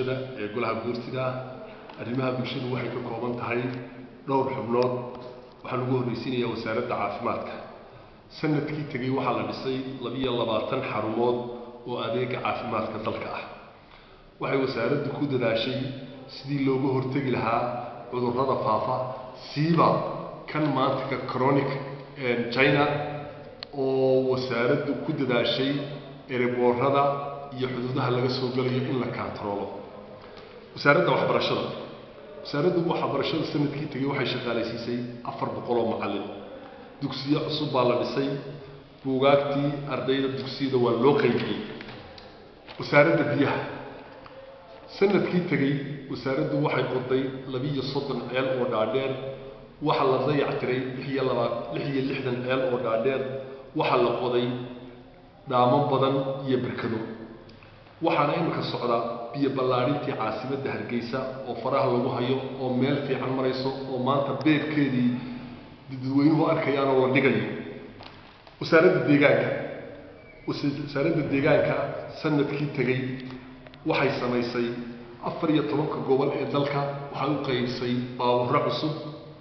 ee golaha guurtida arrimaha bulshadu waxay ka kooban tahay dhowr xubnood waxaa lagu horreysiinayaa wasaaradda caafimaadka sanadkii tegey waxaa la dhisay labiyo labaatan xarumood oo adeega caafimaadka dalka ah waxay wasaaraddu ku dadaashay sidii looga hortegi lahaa cudurrada faafa siiba kan maantika chronic china oo wasaaraddu ku dadaashay ereboorada iyo xuduudaha laga soo galayo in la kaantaroolo wasaaradda waxbarashada wasaaraddu waxbarashada sanadkii tegey waxay shaqaalaysiisay afar boqol oo macallin dugsiyo cusub baa la dhisay buugaagtii ardayda dugsiyada waa loo qaybiyey wasaaradda biyaha sanadkii tegey wasaaraddu waxay qoday labiiyo soddon ceel oo dhaadheer waxaa la dayactiray lix iyo labaa lix iyo lixdan ceel oo dhaadheer waxaa la qoday dhaamo badan iyo berkado waxaana iminka socda biyo ballaadhintii caasimadda hargeysa oo faraha lagu hayo oo meel fiican marayso oo maanta beebkeedii dadweynuhu arkayaan oo la dhigayo wasaaradda deegaanka wasaaradda deegaanka sanadkii tegey waxay samaysay afar iyo tobanka gobol ee dalka waxay u qaybsay baaburro cusub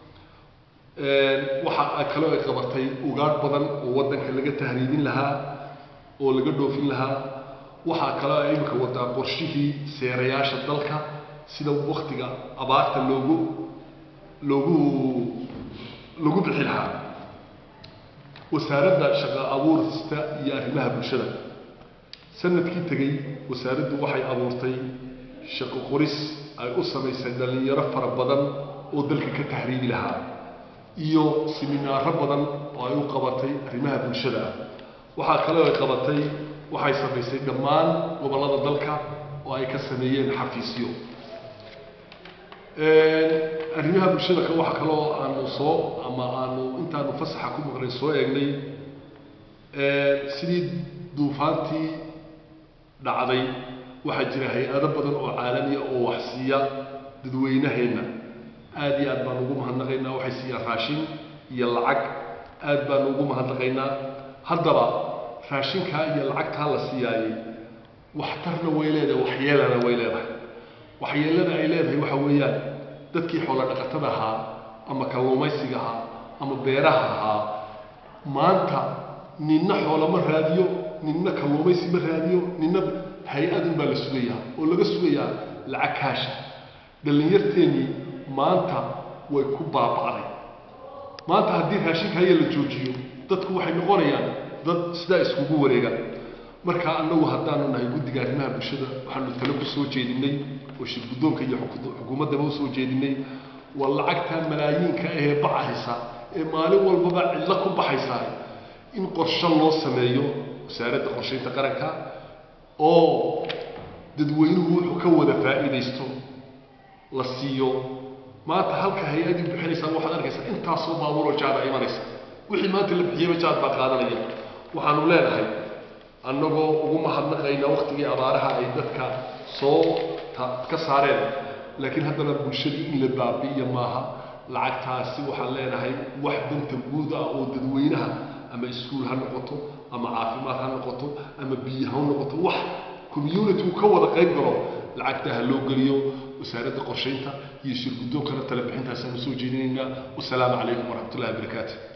waxa kaloo ay qabatay ugaadh badan oo waddanka laga tahriibin lahaa oo laga dhoofin lahaa waxaa kaloo ay imika wadaa qorshihii seerayaasha dalka sida waktiga abaarta loogu loogu lagu bixi lahaa wasaaradda shaqo abuurista iyo arrimaha bulshada sanadkii tegey wasaaraddu waxay abuurtay shaqo qoris ay u samaysay dhallinyaro fara badan oo dalka ka tahriibi lahaa iyo siminaaro badan oo ay u qabatay arrimaha bulshada ah waxaa kaloo ay qabatay waxay samaysay dhammaan gobollada dalka oo ay ka sameeyeen xafiisyo arrimaha bulshada ka waxa kaloo aanu soo ama aanu intaanu fasaxa ku maqnay soo eegnay sidii duufaantii dhacday waxaa jira hay-ado badan oo caalamiya oo waxsiiya dadweynaheenna aad iyo aad baanu ugu mahadnaqaynaa waxay siiyaan raashin iyo lacag aad baanu ugu mahadnaqaynaa haddaba raashinkaa iyo lacagtaa la siiyaayey waxtarna way leedahay waxyeelana way leedahay waxyeelada ay leedahay waxa weeyaan dadkii xoolo dhaqatada ahaa ama kalluumaysiga ahaa ama beeraha ahaa maanta ninna xoolo ma raadiyo ninna kalluumaysi ma raadiyo ninna hay-adun baa la sugayaa oo laga sugayaa lacag kaasha dhallinyarteennii maanta way ku baaba'day maanta haddii raashinka haya la joojiyo dadku waxay noqonayaan dad sidaa iskugu wareega marka annagu haddaanu nahay guddiga arrimaha bulshada waxaanu tale ku soo jeedinay oo shir guddoonka iyo xukuumaddaba usoo jeedinay waa lacagta malaayiinka ahee bacaysa ee maalin walbaba cidlo ku baxaysaa in qorsho loo sameeyo wasaaradda qorshaynta qaranka oo dadweynuhu wuxuu ka wada faa'iidaysto la siiyo maanta halka hay-adii bixinaysaa waxaad arkaysaa intaasoo baabuuroo jaada imanaysa wixii maanta la bixiyaba jaad baa qaadanaya waxaanu leenahay annagoo ugu mahadnaqayna waktigii abaaraha ay dadka soo ka saareen laakiin haddana bulshadii in la baabi'iya maaha lacagtaasi waxaan leenahay wax danta guud ah oo dadweynaha ama iskuul ha noqoto ama caafimaad ha noqoto ama biyo ha noqoto wax community uu ka wada qayb galo lacagta ha loo geliyo wasaaradda qorshaynta iyo shir guddoonkana tala bixintaasaan usoo jeedinaynaa wasalaamu calaykum waraxmat ullahi wabarakaatu